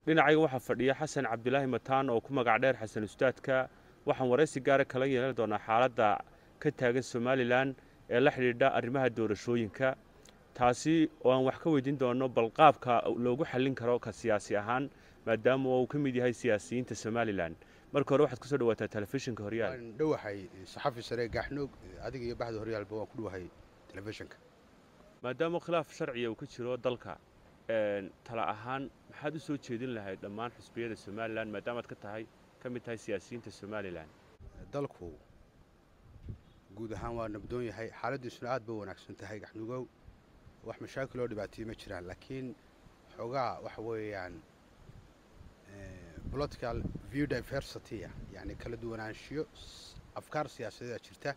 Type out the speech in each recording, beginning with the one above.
dhinacayga waxaa fadhiya xasan cabdilaahi mataan oo ku magac dheer xasan ustaadka waxaan waraysi gaara kala yeelan doonaa xaaladda ka taagan somalilan ee la xidhiidha arrimaha doorashooyinka taasi oo aan wax ka weydiin doono bal qaabka loogu xallin karo ka siyaasi ahaan maadaama uu ka mid yahay siyaasiyiinta somalilan marka hore waxaad kusoo dhawaataa telefishinka horyaal waan dhowahay saxafi sare gaxnoog adiga iyo baxda horyaalba waan ku dhowahay telefishinka maadaama khilaaf sharciya uu ka jiro dalka tala ahaan maxaad u soo jeedin lahayd dhammaan xisbiyada somalilan maadaamaad ka tahay ka mid tahay siyaasiyiinta somalilan dalku guud ahaan waa nabdoon yahay xaaladiisuna aad ba wanaagsan tahay gaxnugow wax mashaakiloo dhibaatayey ma jiraan laakiin xoogaa waxa weeyaan political view diversity yani kala duwanaanshiyo afkaar siyaasadeeda jirta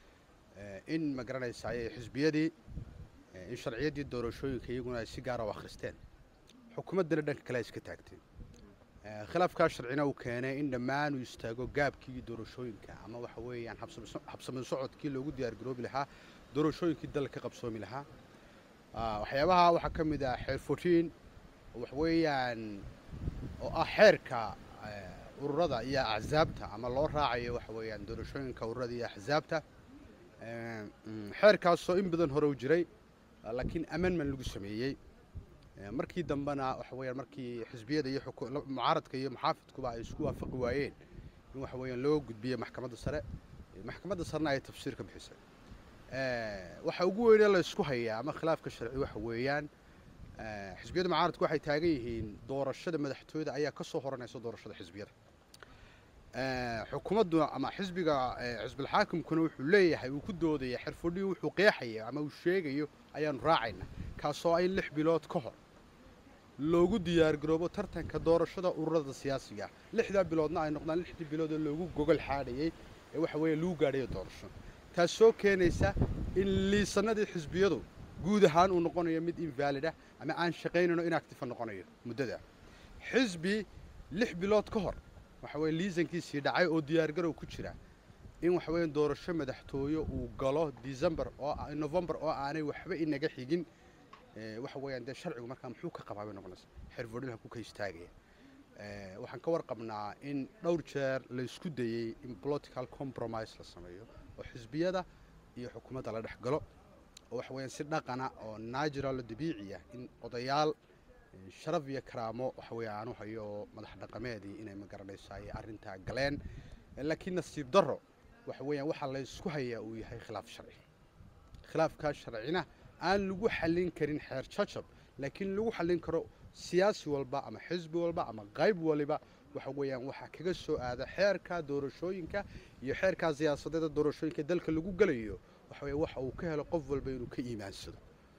in ma garanaysa ayay xisbiyadii in sharciyaddii doorashooyinka iyaguna ay si gaara u akhristeen xukuumaddana dhanka kale ay iska taagteen khilaafkaa sharcina uu keenay in dhammaan uu istaago gaabkii doorashooyinka ama waxa weeyaan habsami socodkii loogu diyaargaroobi lahaa doorashooyinkii dalka ka qabsoomi lahaa waxyaabaha waxaa ka mid ah xeer fourtiin waxa weeyaan oo ah xeerka ururada iyo axsaabta ama loo raacayo waxa weeyaan doorashooyinka ururada iyo axsaabta xeerkaasoo in badan hore u jiray laakiin amendment lagu sameeyey markii dambena waxa weeyaan markii xisbiyada iyo mucaaradka iyo muxaafidkuba ay isku waafaqi waayeen in waxa weeyaan loo gudbiyo maxkamadda sare maxkamadda sarena ay tafsiir ka bixisay waxa ugu weynee la isku hayaa ama khilaafka sharci waxa weeyaan xisbiyada mucaaradku waxay taagan yihiin doorashada madaxtooyada ayaa ka soo horanaysa doorashada xisbiyada xukuumadduna ama xisbiga xisbilxaakimkuna wuxuu leeyahay uu ku doodaya xirfudhii wuxuu qeexaya ama uu sheegayo ayaanu raacayna kaasoo in lix bilood ka hor loogu diyaargaroobo tartanka doorashada ururada siyaasiga lixdaa biloodna ay noqdaan lixdii biloodoo loogu gogol xaadhayey ee waxa weeye lagu gaadhayo doorasho taasoo keenaysa in liisanadii xisbiyadu guud ahaan uu noqonayo mid invalid ah ama aan shaqaynayno inactifa noqonayo muddada xisbi lix bilood ka hor waxa weye liisankiisii dhacay oo diyaargarow ku jira in waxa weya doorasho madaxtooye uu galo december oo november oo aanay waxba inaga xigin waxa weeyaan dee sharcigu markaa muxuu ka qabaa bay noqonaysa xerfodhilha ku ka istaagaya waxaan ka warqabnaa in dhowr jeer la isku dayey in political compromise la sameeyo oo xisbiyada iyo xukuumadda la dhex galo oo waxa weeyaan si dhaqana oo natural oo dabiici ah in odayaal sharaf iyo karaamo waxa weeye aanu hayo madax dhaqameedii inay ma garanaysa ay arrintaa galeen laakiin nasiib darro waxa weeyaan waxaa la isku hayaa uu yahay khilaaf sharci khilaafkaa sharcina aan lagu xallin karin xeer jajab laakiin lagu xallin karo siyaasi walba ama xisbi walba ama qayb waliba waxa weeyaan waxaa kaga soo aada xeerka doorashooyinka iyo xeerkaa siyaasadeeda doorashooyinka dalka lagu gelayo waxa weeye waxa uu ka helo qof walba inuu ka iimaansado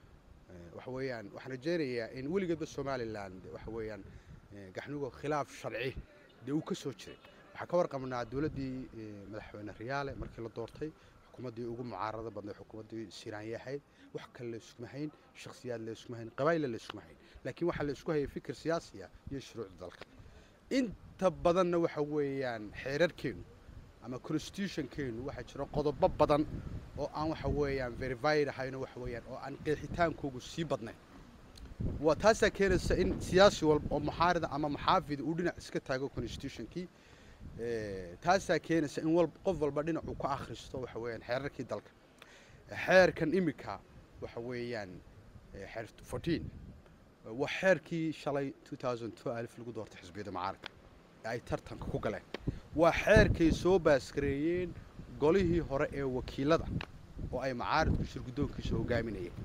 waxa weeyaan waxaan rajeynayaa in weligeedba somalilan waxa weeyaan gaxnugo khilaaf sharci dee uu ka soo jiray waxaa ka warqabnaa dowladdii madaxweyne riyaale markii la doortay xukuumaddii ugu mucaarado badnay xukuumaddii siraanye ahayd wax kale la iskuma hayn shakhsiyaad la iskuma hayn qabaa'illa la iskuma hayn laakiin waxaa la isku hayay fikir siyaasiya iyo shuruucda dalka inta badanna waxa weeyaan xeerarkeenu ama constitutionkeenu waxaa jira qodobo badan oo aan waxa weeyaan verified ahayno waxa weeyaan oo aan qeexitaankoogu sii badnayn waa taasaa keenaysa in siyaasi walba oo muxaarida ama muxaafid uu dhinac iska taago constitutionkii taasaa keenaysa in wal qof walba dhinac uu ka akhristo waxa weeyaan xeerarkii dalka xeerkan imika waxa weeyaan xeer fourteen waa xeerkii shalay two thousand two alif lagu doortay xisbiyada mucaaradka ee ay tartanka ku galeen waa xeerkay soo baaskareeyeen golihii hore ee wakiilada oo ay macaaridku shirguddoonkiisa hogaaminayeen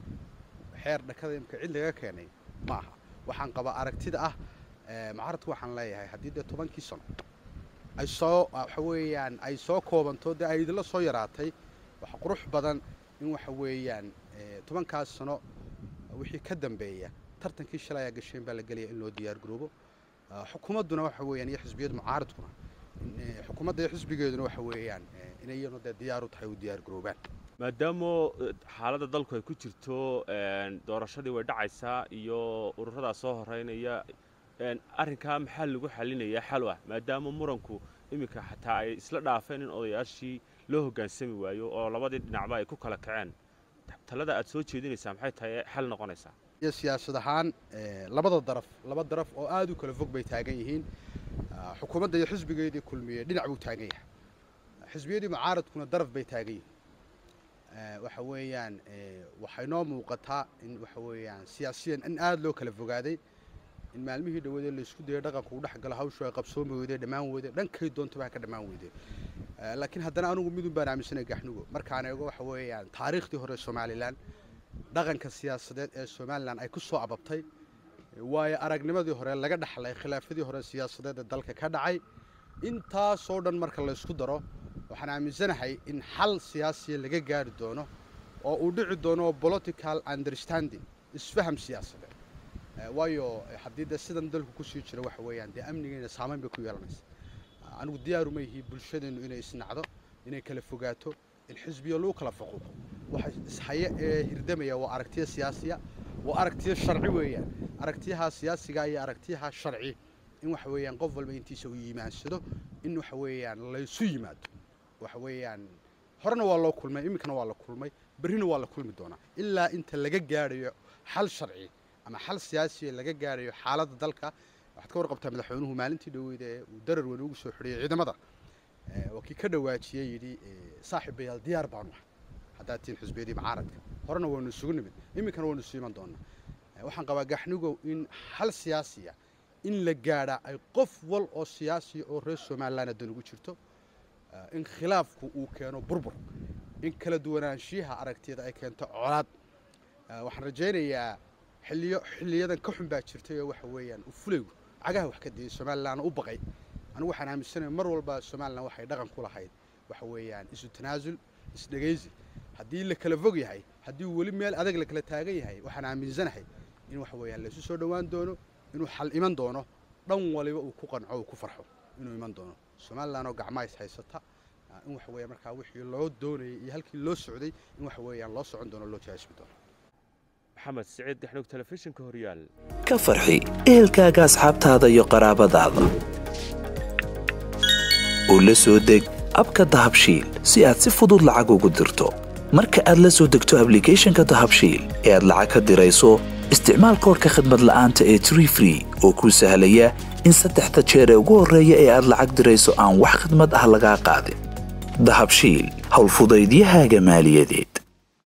xeer dhakada imka cid laga keenay ma aha waxaan qabaa aragtida ah macaaridku waxaan leeyahay haddii dee tobankii sano ay soo waxa weeyaan ay soo koobanto dee ay idinla soo yaraatay waxa qurux badan in waxa weeyaan tobankaas sano wixii ka dambeeya tartankii shalay ayaa gasheen baa la gelaya in loo diyaar garoobo xukuumadduna waxa weeyaan iyo xisbiyada mucaaridkuna xukuumadda iyo xisbigeeduna waxa weeyaan inay iyanu dee diyaar u tahay u diyaar garoobaan maadaama xaaladda dalku ay ku jirto doorashadii way dhacaysaa iyo ururadaa soo horeynaya arrinkaa maxaa lagu xalinayaa xal ah maadaama muranku iminka xataa ay isla dhaafeen in odayaashii loo hoggaansami waayo oo labadii dhinacba ay ku kala kaceen talada aad soo jeedinaysaa maxay tahay xal noqonaysaa iyo siyaasad ahaan labada daraf laba daraf oo aada u kala fog bay taagan yihiin xukuumadda iyo xisbigeedii kulmiye dhinac buu taagan yahay xisbiyadii mucaaradkuna daraf bay taagan yihiin waxa weeyaan waxay noo muuqataa in waxa weeyaan siyaasiyan in aada loo kala fogaaday in maalmihii dhaweedee laysku dayay dhaqanku u dhex galo hawshu ay qabsoomi weyday dhammaan weyday dhankay doontaba ha ka dhammaan weyday laakiin haddana anugu midun baan aaminsanay gaxnugo markaan eego waxa weeyaan taariikhdii hore somalilan dhaqanka siyaasadeed ee somalilan ay ku soo ababtay waayo aragnimadii hore laga dhaxlay khilaafadii hore siyaasadeed ee dalka ka dhacay intaasoo dhan marka laysku daro waxaan aaminsanahay in xal siyaasiya laga gaari doono oo uu dhici doono political understanding isfaham siyaasadeed waayo haddii dee sidan dalku kusii jira waxa weeyaan dee amnigeena saamayn bay ku yeelanaysa anigu diyaaruma yihi bulshadeennu inay isnacdo inay kala fogaato in xisbiyo lagu kala faquuqo waxa ishaye ee hirdamaya waa aragtiya siyaasiya waa aragtiya sharci weeyaan aragtiyaha siyaasiga iyo aragtiyaha sharci in waxa weeyaan qof walba intiisa uu yimaansado in waxa weeyaan laysu yimaado waxa weeyaan horena waa loo kulmay iminkana waa la kulmay berrina waa la kulmi doonaa ilaa inta laga gaadhayo xal sharci ama xal siyaasiya laga gaadhayo xaaladda dalka waxaad ka warqabtaa madaxweynuhu maalintii dhaweyd ee uu darar weyn ugu soo xidhiyey ciidamada waa kii ka dhawaajiyey yidhi saaxiibayaal diyaar baanu ah haddaad tihiin xisbiyadii mucaaradka horena waanu isugu nimid iminkana waanu isu iman doonaa waxaan qabaa gaxnigow in xal siyaasiya in la gaadhaa ay qof wal oo siyaasiya oo reer somalilan dan ugu jirto in khilaafku uu keeno burbur in kala duwanaanshiyaha aragtiyada ay keento colaad waxaan rajaynayaa xilliyo xilliyadan ka xun baa jirtay oo waxa weeyaan u fulaygu cagaha wax ka diyay somalilan u baqay anigu waxaan aaminsanahay mar walba somalilan waxay dhaqan ku lahayd waxa weeyaan isu tanaasul isdhegaysi haddii la kala fog yahay haddii weli meel adag la kala taagan yahay waxaan aaminsanahay in waxa weeyaan laysu soo dhowaan doono inuu xal iman doono dhan waliba uu ku qanco uu ku farxo inuu iman doono somalilan oo gacmaha is haysata in waxa weeyaan markaa wixii loo doonayay iyo halkii loo socday in waxa weeyaan loo socon doono loo jahaysmi doono maxamed siciid dexdhog telefishinka horyaal ka farxi ehelkaaga asxaabtaada iyo qaraabadaada oo la soo deg abka dahabshiil si aad si fudud lacag ugu dirto marka aad la soo degto ablicathonka dahabshiil ee aad lacag ka dirayso isticmaal koorka khadmad la'aanta ee tree free oo kuu sahlaya in saddexda jeer ee ugu horreeya ee aad lacag dirayso aan wax khidmad ah lagaa qaadin dahabshiil howlfudaydiyahaaga maaliyadeed